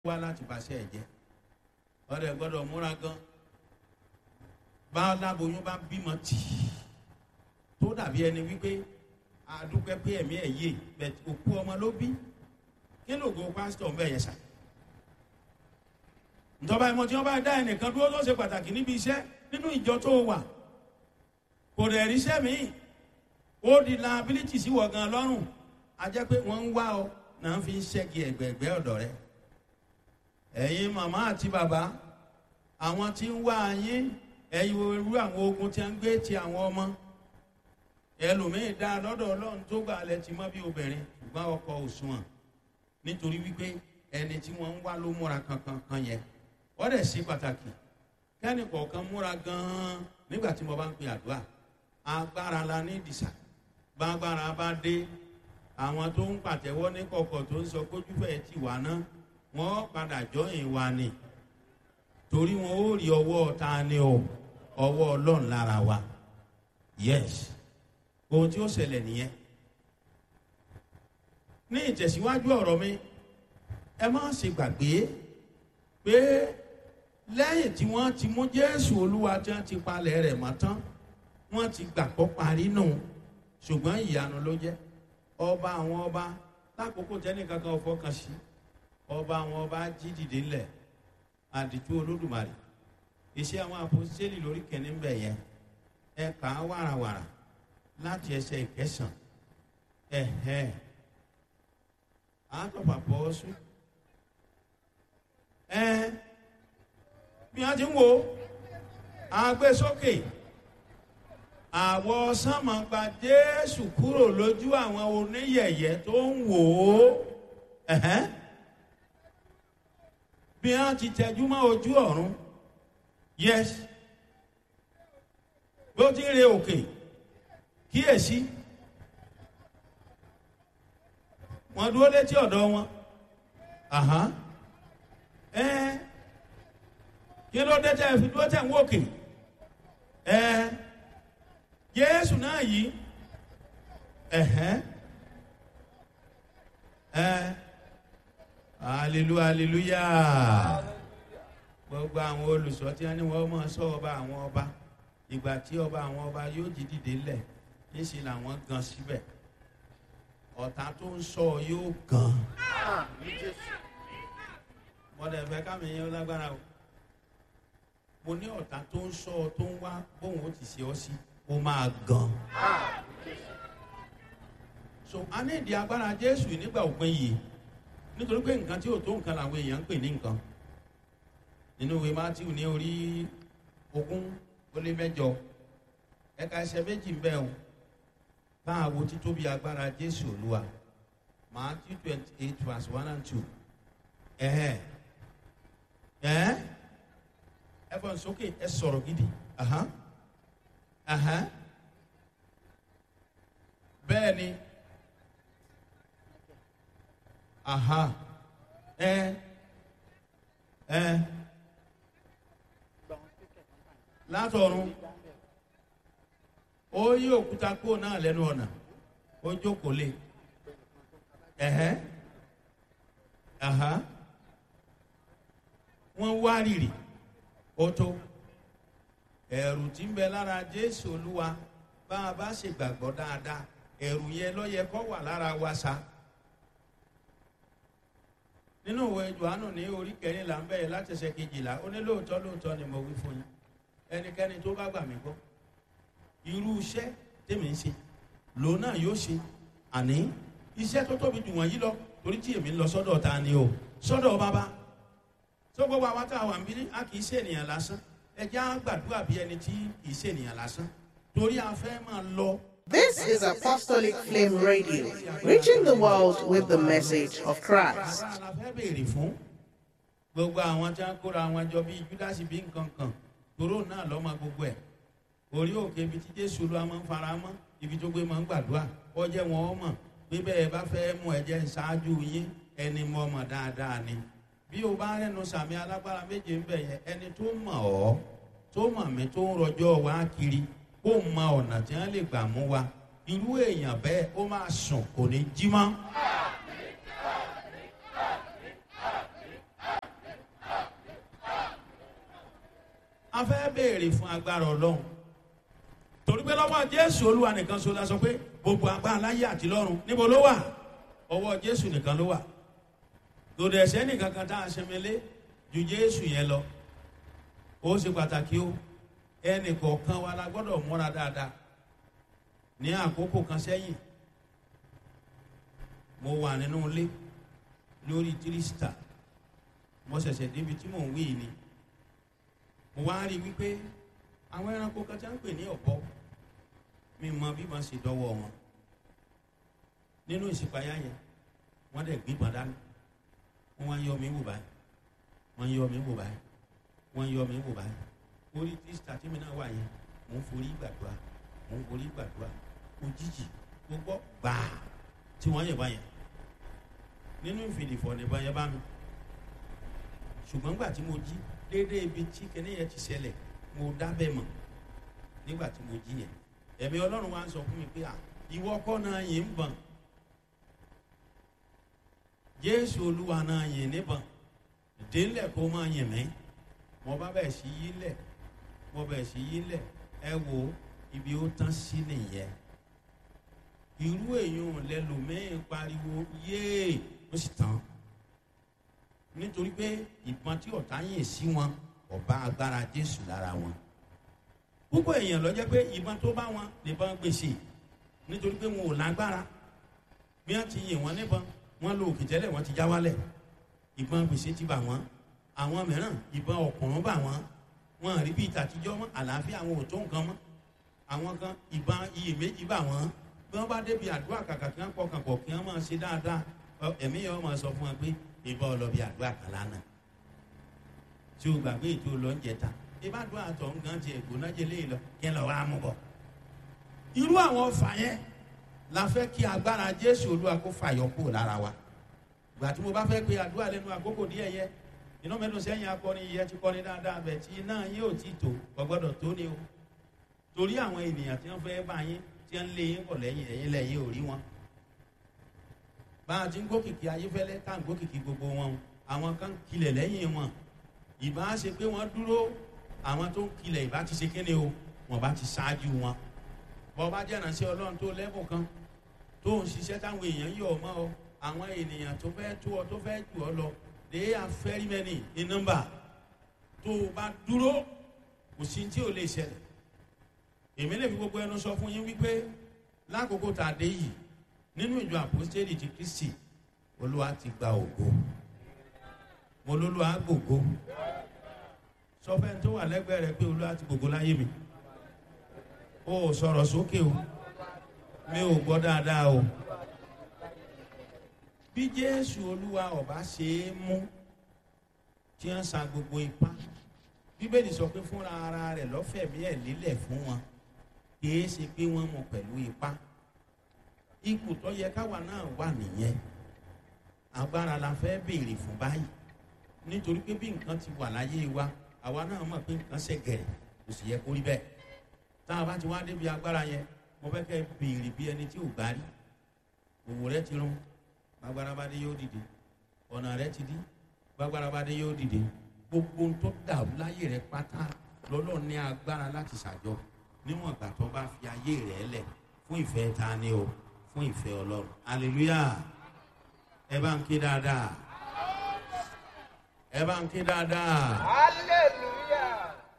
wá láti bàṣẹ ẹ̀jẹ̀ ọdẹ gbọ́dọ̀ múra gan bá láboyún bá bímọ tì í tó dàbí ẹni wípé àdúpẹ́ pé ẹ̀mí ẹ̀ yé bẹ̀t òkú ọmọ ló bí kí lóògùn pásítọ̀ ń bẹ̀ yẹn sà ìjọba ìmọ̀ tí wọ́n bá dá ẹnìkan dúró tó ṣe pàtàkì níbi iṣẹ́ nínú ìjọ tó wà kò dẹ̀ ríṣẹ́ míì ó di liability sí wọ̀ gan lọ́rùn a jẹ́ pé wọ́n ń wá ọ náà fi ń ṣẹ́gi ẹ̀gbẹ̀ẹ̀gbẹ́ ọ̀dọ̀ rẹ ẹ̀yin màmá àti bàbá àwọn tí ń wá yín ẹ̀yin irú àwọn ogun tí a ń gbé ti àwọn ọmọ ẹlòmíín dá lọ́dọ̀ ọlọ́run tó gbà lẹ ti mọ́ bí obìnrin ṣùgbọ́n ọkọ òṣùwọ̀n nítorí wípé ẹni tí wọ́n ń wá ló múra kankan kan yẹn wọ́n dẹ̀ ṣe pàtàkì kẹ́ni kọ̀ọ̀kan múra gan-an nígbà tí mo bá ń pè àdúrà agbára la ní ìdìsà gbàgbára bá dé àwọn tó ń pàtẹ́wọ́ ní kọ̀kọ̀ tó ń sọ kójú fẹ́ ti wà ná wọ́n padà jọyìn wa ni torí wọn ó rí ọwọ́ ta ni o ọwọ́ ọlọ́run lára wa yes ohun tí ó ṣẹlẹ̀ nìyẹn ní ìtẹ̀síwájú ọ̀rọ̀ mi ẹ má ṣe gbàgbé pé lẹ́yìn tí wọ́n ti mú jésù olúwa tí wọ́n ti palẹ̀ rẹ̀ mọ́ tán wọ́n ti gbàgbọ́ parí nù ṣùgbọ́n ìyanu ló jẹ́ ọba àwọn ọba lákòókò tẹ́nì kankan fọkàn sí ọba àwọn ọba jí dìde ńlẹ̀ àdìtú olódùmarè iṣẹ́ àwọn àpòsíṣẹ́lì lórí kẹ́ni ń bẹ̀ yẹn ẹ kà á wàràwàrà láti ẹsẹ̀ ìkẹsàn ẹ̀hẹ́ àtọ̀pà bọ́ sùn ẹ bí wọ́n ti ń wo àgbésókè àwọ sánmọ gba jésù kúrò lójú àwọn oníyẹyẹ tó ń wò ó bí wọn ti tẹjú mọ ojú ọrùn yes bó ti ń re òkè kíyèsí wọn dúró létí ọdọ wọn ẹ kí ló dé tẹ fi dúró tẹ ń wòkè ẹ jésù náà yìí ẹ̀hẹ́n ẹ̀ hallelujah hallelujah gbogbo àwọn olùsọ tí wọn ní wọn máa sọ ọba àwọn ọba ìgbà tí ọba àwọn ọba yóò jí dìde lẹ níṣẹ làwọn gan síbẹ ọ̀tá tó ń sọ yóò gan mọ̀dẹ̀ fẹ́ kámi yẹn lágbára o mo ní ọ̀tá tó ń sọ tó ń wá bóun ó ti ṣe ọ sí ó máa gan. so a ní ìdí agbára jésù nígbà òpin yìí nítorí pé nǹkan tí ò tó nǹkan làwọn èèyàn ń pè ní nǹkan nínú ìwé matthew ní orí ogún ó lé mẹjọ ẹka ẹsẹ méjì ń bẹ o bá a wo títóbi agbára jésù olúwa matthew twenty eight verse one and two ẹ̀hẹ́ ẹ̀hẹ́ ẹ fọ́n sókè ẹ sọ̀rọ̀ gidi. Uh-huh bẹ́ẹ̀ ni aha ẹ ẹ látọ̀run ó yí òkúta kúrò náà lẹ́nu ọ̀nà ó jókòó lé ẹ̀hẹ́ aha wọ́n wá rírì ó tó ẹ̀rù tí ń bẹ lára jésù olúwa bá a bá ṣe gbàgbọ́ dáadáa ẹ̀rù yẹn lọ́yẹ kọ́ wà lára wa sa. nínú ìwé johannu ní orí kẹrìnlá ń bẹ̀rẹ̀ láti ṣe kejìlá ó ní lóòótọ́ lóòótọ́ ni mo wí fún yín ẹnikẹ́ni tó bá gbà mí gbọ́ irú iṣẹ́ tèmi ń ṣe lòun náà yóò ṣe àní iṣẹ́ tó tóbi jù wọ̀nyí lọ torí tí èmi ń lọ sọ́dọ̀ ta ni o sọ́dọ̀ bàbá tó gbogbo àwọn tá a wà ń bí a kì í ṣe ènìyàn lásán ẹjẹ́ á gbàdúrà bí ẹni tí kìí ṣènìyàn lásán torí a fẹ́ máa lọ. This is Apostolic Flame Radio, reaching the world with the message of Christ. la fẹ́ béèrè fún gbogbo àwọn tí wọ́n kóra wọn jọ bíi júdásì bíi nǹkan kan toró náà lọ́mọ gbogbo ẹ̀ orí òkè ibi tí jésù ló máa ń fara mọ́ ibi tó gbé máa ń gbàdúrà ọjẹ́ wọn ọmọ bí bẹ́ẹ̀ bá fẹ́ mú ẹ̀jẹ̀ ṣáájú yín ẹni mọ́ ọmọ dáadáa ni bí o bá rẹnu sàmì alágbára méje ń bẹ yẹn ẹni tó mọ̀ ọ́ tó mọ̀ mí tó ń rọjọ́ wá kiri kó mọ ọ̀nà tí wọ́n lè gbà mú wa irú èèyàn bẹ́ẹ̀ ó máa sùn kò ní jí mọ́. a fẹ́ béèrè fún agbára ọlọ́run torí pé lọ́wọ́ jésù olúwa nìkan so la sọ pé gbogbo agbára láyé àti lọ́run níbo ló wà ọwọ́ jésù nìkan ló wà lòdì ẹ̀sẹ̀ nìkan kan tá a ṣẹmẹlé ju jésù yẹn lọ ó ṣe pàtàkì o ẹnì kọ̀ọ̀kan wa la gbọ́dọ̀ múra dáadáa ní àkókò kan sẹ́yìn mo wà nínú ilé lórí tírísítà mo ṣẹ̀ṣẹ̀ débi tí mò ń wí ni mo wá rí i wípé àwọn ẹranko kan tí wọ́n ń pè ní ọ̀bọ mi mọ bí wọ́n ṣe dọ́wọ́ wọn nínú ìṣípayá yẹn wọ́n dẹ̀ gbígbọ́n dání wọ́n wá ń yọ mí wò báyìí wọ́n ń yọ mí wò báyìí wọ́n ń yọ mí wò báyìí orí tírísítà tí mi náà wà yẹn mò ń forí gbàdúrà mò ń forí gbàdúrà òjijì gbogbo gbàá tí wọ́n yẹ̀ báyẹn nínú ìfìdìfọ̀ nìbọn yẹn bá mi ṣùgbọ́n gbà tí mo jí déédéé ibi tí kẹ́ni yẹn ti ṣẹlẹ̀ mo dábẹ́ mọ̀ nígbà tí mo jí yẹn ẹ̀mí ọlọ́run wa ń sọ fún mi pé à ìwọ kọ́ náà yìí ń bọ̀n jésù olúwa náà yìí níbọ̀n délẹ̀ kó máa yìn mí mo bá bẹ̀ sí yí lẹ̀ mo bẹ̀ sí yí lẹ̀ ẹ wo ibi ó tán sí nìyẹn irú èèyàn lẹlòmíín pariwo yéè ó sì tán nítorí pé ìbọn tí ọ̀tá yìn sí wọn ọba agbára jésù lára wọn púpọ̀ èèyàn lọ jẹ́ pé ìbọn tó bá wọn nìbọn gbèsè nítorí pé wọn ò lágbára bí wọ́n ti yìn wọ́n níbọn wọ́n lo òkè tẹ́lẹ̀ wọ́n ti já wálẹ̀ ìbọn gbèsè ti bà wọ́n àwọn mìíràn ìbọn ọ̀kùnrún bà wọ́n wọn rí bí ìtàtijọ́ mọ́ àlàáfíà àwọn ò tó nǹkan mọ́ àwọn kan ìbọn iyèméjì bà wọ́n bí wọ́n bá débi àdúrà kàkà kí wọ́n pọkàn pọ̀ kí wọ́n máa ṣe dáadáa ẹ̀mí yẹn wọ́n máa sọ fún wọn pé ìbọn ọlọ́bì àdúrà kan lánàá tí o gbàgbé ètò ọlọ́njẹta ìbádùn àtọ̀ nǹkan ti ẹ̀gbọ́n náà jẹ léyìn lọ kí ẹ lọ wá mú bọ̀. irú àwọn ọfà yẹn la fẹ́ kí agbára jésù olúwa kó fàyọ kúrò lára wa gbà tí mo bá fẹ́ pe àdúrà lẹ́nu àkókò díẹ̀ yẹ iná mẹ́nu sẹ́yìn akọrin yẹ ti kọrin dáadáa bẹ̀ tí iná yín ò tí tó gbọ́dọ̀ tó ni o torí àwọn ènìyàn tí wọ́n fẹ́ bá yín tí wọ́n lé yín bọ̀ lẹ́yìn ẹ̀yìn lẹ́yìn ò rí wọn bá a ti ń gòkìkì ayéfẹ́lẹ́ tá à ń gòkìkì gbogbo wọn àwọn kan kilẹ̀ lẹ́yìn wọn ìbá ṣe pé wọ́n dúró àwọn tó ń kilẹ̀ ìbá ti ṣe kéde o wọ́n bá ti ṣáájú wọn bọ́ bá jẹ́ ìrànṣẹ́ ọlọ́run tó lẹ́bùn kan tó ń ṣiṣẹ́ táwọn èèyàn yọ̀ ọ́ mọ́ ọ àwọn ènìyàn tó fẹ́ tó ọ tó fẹ́ jù ọ lọ they are very many in number tó o bá dúró kò sí tí o lè ṣẹlẹ̀ èmi lè fi gbogbo ẹnu sọ fún yín wípé lákòókò tá a dé yìí nínú ìjọ àpòstélì ti kristi olúwa ti gba ògo mo lólúwa gbògo sọfẹ́ tó wà lẹ́gbẹ̀ẹ́ rẹ pé olúwa ti gbògo láyé mi o ò sọ̀rọ̀ sókè o mi ò gbọ́ dáadáa o bí jésù olúwa ọba ṣe é mú tí wọ́n sa gbogbo ipá bíbélì sọ pé fúnra ara rẹ̀ lọ́fẹ̀mí ẹ̀ lílẹ̀ fún wọn kì í ṣe pé wọ́n mú pẹ̀lú ipá ipò tó yẹ káwa náà wà nìyẹn agbára la fẹ́ béèrè fún báyìí nítorí pé bí nǹkan ti wà láyé wa àwa náà mọ̀ pé nǹkan ṣe gẹ̀rẹ̀ kò sì yẹ kó rí bẹ́ẹ̀ tá a bá ti wá débi agbára yẹn mo fẹ́ kẹ́ béèrè bí ẹni tí ò gbá rí òwò rẹ ti rún gbàgbára bá dé yóò dìde ọ̀nà rẹ ti dí gbàgbára bá dé yóò dìde gbogbo tó dàrú láyé rẹ pátá lọ́lọ́ ní agbára láti ṣàjọ níwọ̀n ìgbà tó bá fi ayé rẹ lẹ̀ fún ìfẹ́ ta ni o fún ìfẹ́ ọlọ́run aleluya ẹ bá ń ké dáadáa ẹ bá ń ké dáadáa. hallelujah.